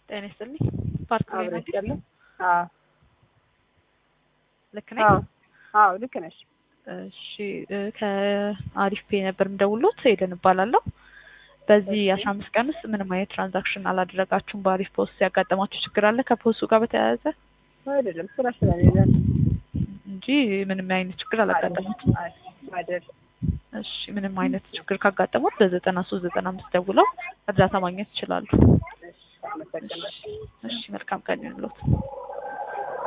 ጤና ይስጥልኝ። ፓርክ ላይ አብረሽ ናችሁ? ያለ አዎ ልክ ነኝ? አዎ አዎ ልክ ነሽ። እሺ እ ከአሪፍ ፔ ነበር የምደውልዎት ኤደን እባላለሁ። በዚህ እሺ። አስራ አምስት ቀን ውስጥ ምንም አይነት ትራንዛክሽን አላደረጋችሁም። በአሪፍ ፖስት ያጋጠማችሁ ችግር አለ ከፖስቱ ጋር በተያያዘ አይደለም ስራ ስለሌለን እንጂ ምንም አይነት ችግር አላጋጠማችሁም። አይደል እሺ ምንም አይነት ችግር ካጋጠሙት በዘጠና ሶስት ዘጠና አምስት ደውለው እርዳታ ማግኘት ይችላሉ። እሺ አመሰግናለሁ። እሺ መልካም ቀን ይሁንልዎት።